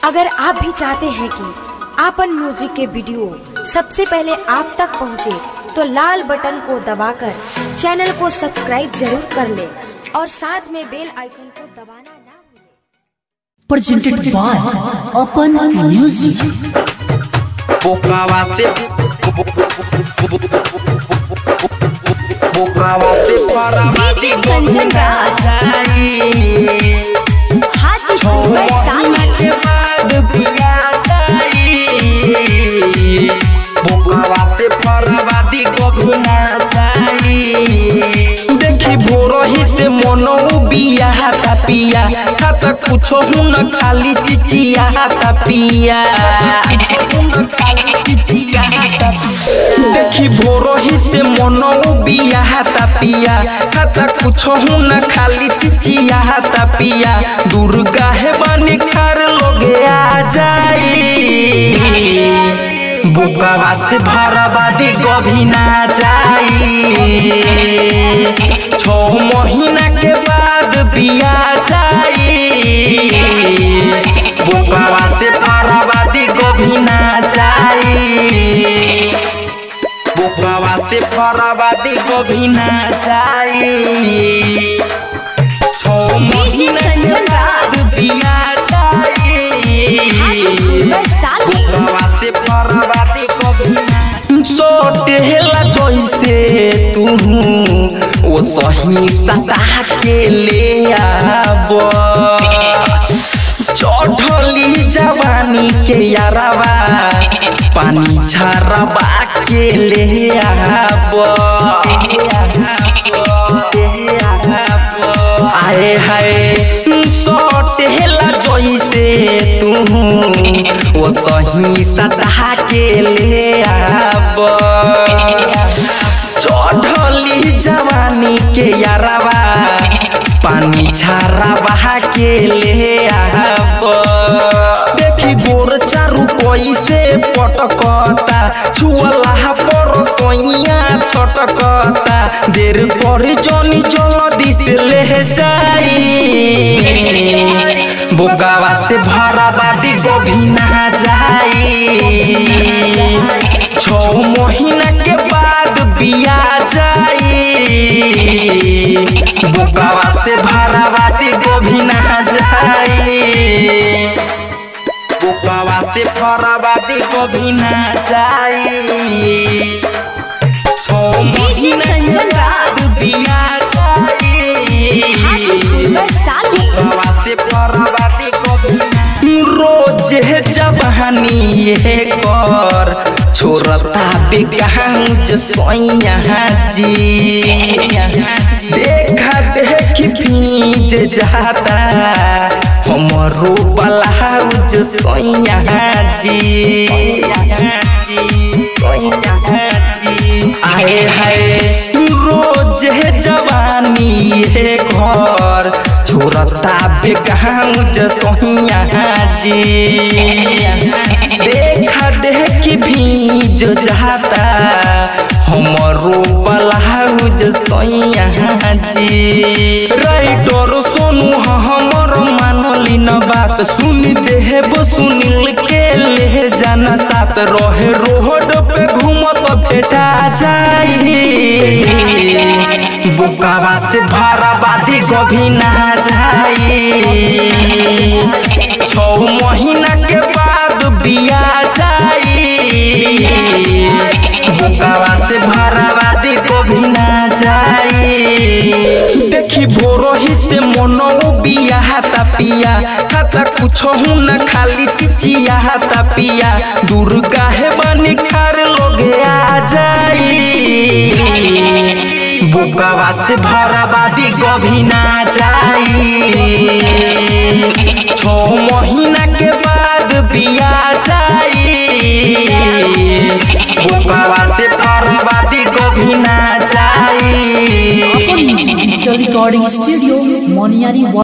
अगर आप भी चाहते हैं कि आपन म्यूजिक के वीडियो सबसे पहले आप तक पहुंचे, तो लाल बटन को दबाकर चैनल को सब्सक्राइब जरूर कर ले और साथ में बेल आइकन को दबाना ना भूलें। presented by Open Music. बोकावा से बोकावा से फराबादी कंचन राज। जाई हाजीपुर महीना के बाद बिया जाई बोकावा से फराबादी गोभिना जाई देखी भोरही से मनो बिया हाता पिया खाता कुछो हुन खाली चिचिया हाता पिया हुन खाली चिचिया हाता पिया। देखी भोरही से मनो बिया हाता पिया खाता कुछो हुन खाली चिचिया हाता पिया दुर्गा है बनी खार लोगे आ जाई बुकावा से भरबादी गभिना जाई छो महीना के बाद बिया जाई बुकावा से भरबादी गभिना जाई बुकावा से फराबादी गभिना जाई छो महीना के बाद बिया जाई बुकावा से फराबादी गभिना सोटेला जैसे तू ओ सही सता के ले आब चढ़ली जवानी के यारवा पानी छरबा के ले आब आए हाय सोटेला जैसे तू ओ सही सता के ले आब चढ़ली जवानी के यारवा पानी छारा बहा के ले आब देखी गोर चारू कैसे पटकता छुअला पर सोइया छटकता देर कर जनी जल्दी से ले जाई बोकावा से भराबादी गोभिना जाई छो महीना के बाद बिया जाई बोकावा से भराबादी गोभिना जाई बोकावा से फराबादी गोभिना जाई छो महीना के बाद बिया जाई बोकावा से फराबादी गोभिना रोज जवानी ये कर छोरता बेगांज सोइया जी देखा देख भीज जाता हमरो ब्लाउज सोइया जी आए हाय रोज जवानी ये घर छोरता बेगांज सोहिया जी देखा देख भीज जाता हमरो ब्लाउज सोइया जी राइटर सोनू हमर मानली न बात सुन देब सुनील के ले जाना साथ रहे रोड पे घूमत भेटा जाई बुकावा से भराबादी गभिना जाई छो महीना के बाद बिया जाई बुकावा से भराबादी गभिना जाई देखी भोरही से मनो बिया हाता पिया खाता कुछो न खाली चिचिया हाता पिया दुर्गा है बनी खार लोगे आ जाई बुकावा से भराबादी गभिना जाई छो महीना के बाद बिया जाई बुकावा से भराबादी गभिना जाई Open Music Digital Recording Studio, Moniari